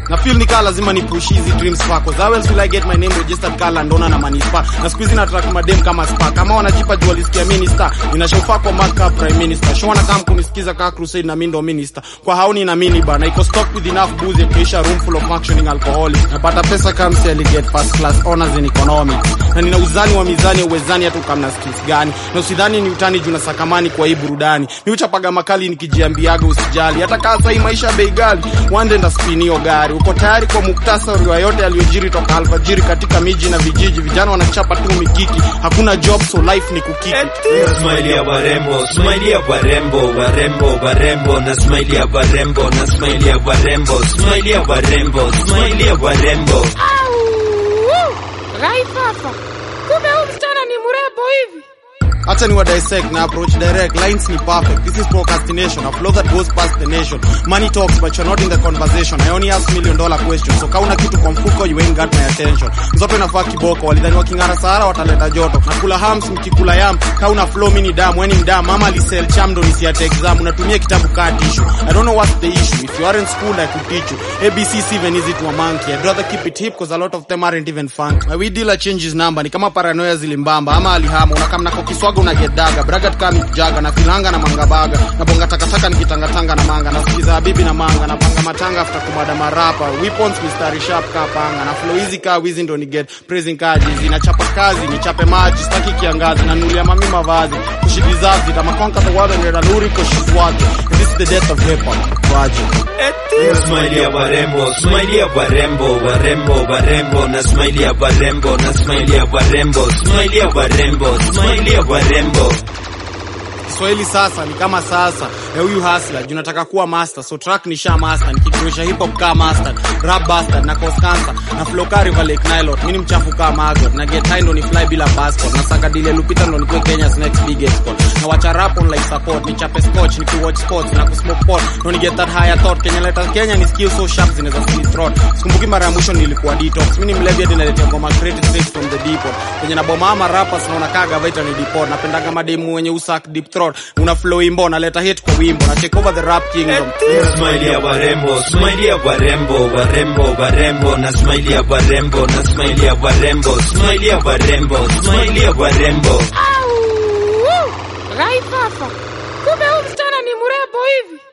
na feel ni kaa lazima ni push hizi dreams pako how else will I get my name registered kaa Landona na manispa na siku hizi na track madem kama spa kama wanajipa jua lisikia minister ninashofaa kwa mark prime minister show na kama kunisikiza kaa crusade na mimi ndo minister kwa hauni na mini bana iko stock with enough booze kisha room full of functioning alcoholic napata pesa kama si get first class honors in economics na nina uzani wa mizani ya uwezani hata kama na skills gani na usidhani ni utani juu na sakamani kwa hii burudani mimi uchapaga makali nikijiambiaga usijali hata kaa sasa maisha ya bei ghali one day ndaspinio gari uko tayari kwa muktasari wa yote yaliyojiri toka alfajiri katika miji na vijiji vijana wanachapa tu mikiki hakuna job so life ni kukiki Smile ya warembo, smile ya warembo, warembo, warembo, na smile ya warembo, na smile ya warembo, smile ya warembo, smile ya warembo. Rai papa, kumbe huyu msichana ni mrembo hivi. Acha ni wa dissect na approach direct lines ni perfect this is procrastination a flow that goes past the nation money talks but you're not in the conversation I only ask million dollar questions so kauna kitu kwa mfuko you ain't got my attention mzope nafaa kiboko walidhani waking'ara sahara wataleta joto nakula hams mkikula yam kauna flow mini damu weni mdamu mama alisell cham ndo nisiate exam unatumia kitabu kaa tissue I don't know what's the issue if you are in school I could teach you ABC is even easy to a monkey I'd rather keep it hip cause a lot of them aren't even fun my weed dealer changes number ni kama paranoia zilimbamba ama alihama unakamna kwa kiswaga unagedaga bragat kama mikujaga na filanga na mangabaga na bonga takataka nikitangatanga na manga na sikiza habibi na manga na panga matanga after kumada marapa weapons mistari sharp ka panga na flow hizi ka wizi ndo ni get praising kaji na chapa kazi ni chape maji staki kiangazi na nulia mami mavazi kushi deserve it ama conquer the world and get a luri cause she's worth it this is the death of hip hop tragic Smile ya warembo, smile ya warembo, warembo, warembo, na smile ya warembo, na smile ya warembo, smile ya warembo, smile ya warembo. Kiswahili sasa ni kama sasa ya huyu hustler juu nataka kuwa master so track ni sha master nikikurisha hip hop kama master rap bastard na cause cancer na flow ka river lake nilot mimi ni mchafu kama maggot na get high ndo ni fly bila passport na saka dile lupita ndo nikuwe Kenya's next big export na wacha rap on like support ni chape scotch ni watch sports na kusmoke pot ndo ni get that higher thought Kenya letter Kenya ni skill so sharp zinaweza slit throat sikumbuki mara ya mwisho nilikuwa detox mimi ni mlevi hadi naletea ngoma created straight from the depot kwenye na boma ama rappers naona kaga vaita ni depot napendaga mademu wenye usak deep throat una flow imbo naleta hit kwa wimbo na take over the rap kingdom Smile ya warembo, smile ya warembo, warembo, warembo, na smile ya warembo, na smile ya warembo, smile ya warembo, smile ya warembo. Rai papa, kumbe huyu msichana ni mrembo hivi.